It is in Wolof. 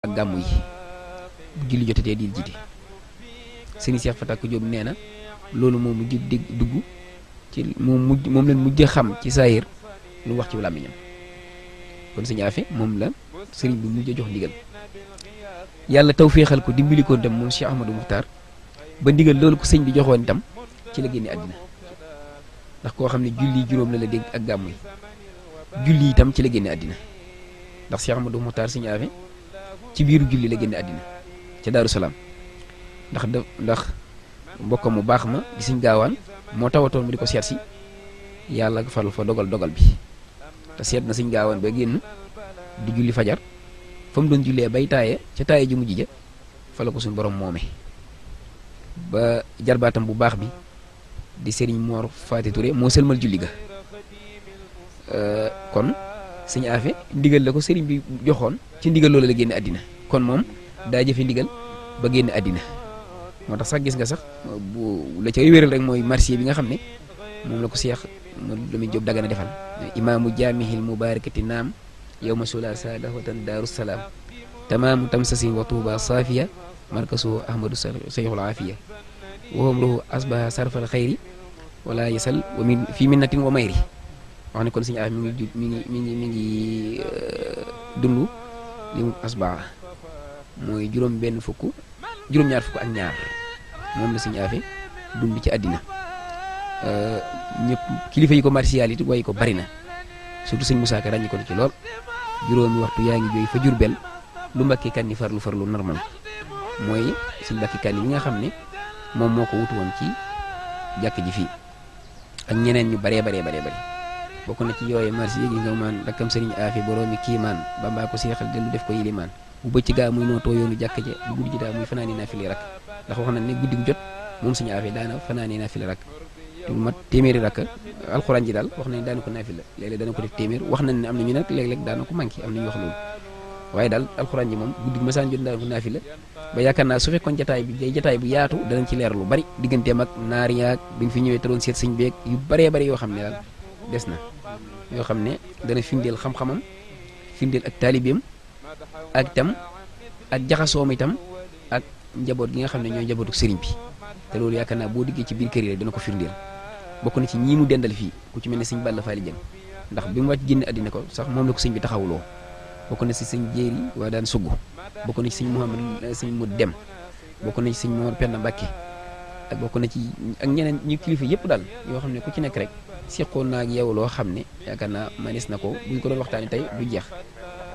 ak gàmmu yi bu julli jotatee di jiite sëriñ Cheikh Fatak Diop nee na loolu moom mujj dégg dugg ci moom mujj moom leen mujj xam ci saayir lu wax ci làmmiñam kon sëñ Afe moom la sëriñ bi mujj jox ndigal yàlla taw féexal ko dimbali ko dem moom Cheikh Ahmadou Muxtaar ba ndigal loolu ko sëñ bi joxoon itam ci la génne àddina ndax koo xam ne julli juróom la la dégg ak gàmmu yi julli itam ci la génne àddina ndax Cheikh Ahmadou Muxtaar sëñ Afe ci biiru julli la génne àddina ca Daaru Salaam ndax da ndax mbokkam mu baax ma di sëñ gaawaan moo tawatoon mu di ko seet si yàlla fal fa dogal dogal bi te seet na sëñ gaawaan ba génn di julli fajar fa mu doon jullee bay taaye ca taaye ji mujj ja fa la ko suñu borom moome ba jarbaatam bu baax bi di sëriñ Mor Faati Touré moo sëlmal julli ga kon sëñ Afe ndigal la ko sëriñ bi joxoon ci ndigal loolu la génne àddina kon moom daa jëfe ndigal ba génn àddina moo tax sax gis nga sax bu la cay wéral rek mooy marché bi nga xam ne moom la ko seex mu Lamin Jóob Dagana defal imaamu jaamihil mubarakati naam yow ma sula saada watan daaru salaam tamaamu tamsasin wa tuuba saafiya markasu ahmadu sayxul aafiya waxam ruhu asbaha sarfal xayri wala yasal wa min fii minnatin wa mayri wax ne kon suñu af mi ngi mi ngi mi ngi mi ngi dund li mu asbaa mooy juróom benn fukk juróom-ñaar fukk ak ñaar moom la suñu afe dund ci àddina ñëpp kilifa yi ko martial it way ko bari na surtout sëñ Moussa Ka ràññi ko ci lool juróomi waxtu yaa ngi jooy fa Jurbel lu mbakki kan ni farlu farlu normal mooy suñ mbakki kan yi nga xam ne moom moo ko wutu woon ci jàkk ji fii ak ñeneen ñu baree baree baree bari bokk na ci yooyu marché yi nga maan rakkam sëriñ aafi boroomi kiimaan bambaa ko seexal dellu def ko yilimaan bu bëcc gaa muy nootoo yoonu jàkk ja bu guddi ji daa muy fanaani naa fili rak ndax wax na ne guddi gu jot moom suñu aafi daana fanaani naa fili rak te mat téeméeri rakk alxuraan ji daal wax nañ daana ko naafila léeg-léeg dana ko def téeméer wax nañ ne am na ñu nag léeg-léeg daana ko manqué am na ñu wax loolu waaye daal alxuraan ji moom guddi gu masaan jot daana ko naafila ba yaakaar naa su fekkoon jataay bi day jataay bu yaatu danañ ci leer lu bari digganteem ak naar yaag bi nga fi ñëwee te doon seet sëñ beeg yu baree bari yoo xam ne daal des na yoo xam ne dana firndeel xam-xamam firndeel ak taalibeem ak itam ak jaxasoom itam ak njaboot gi nga xam ne ñooy njabootu sëriñ bi te loolu yaakaar naa boo diggee ci biir kër yi rek dana ko firndeel bokk na ci ñii mu dendal fii ku ci mel ne sëñ Balla Faali Jeng ndax bi mu wàcc génn àddina ko sax moom la ko sëñ bi taxawuloo bokk na ci sëñ Jéeri waa daan sugg bokk na ci sëñ Mouhamad sëñ mu dem bokk na ci sëñ Mor Penda Mbàkke ak bokk na ci ak ñeneen ñu kilifa yëpp daal yoo xam ne ku ci nekk rek seqoon naa ak yow loo xam ne yaakaar naa manis na ko buñ ko doon waxtaanee tey du jeex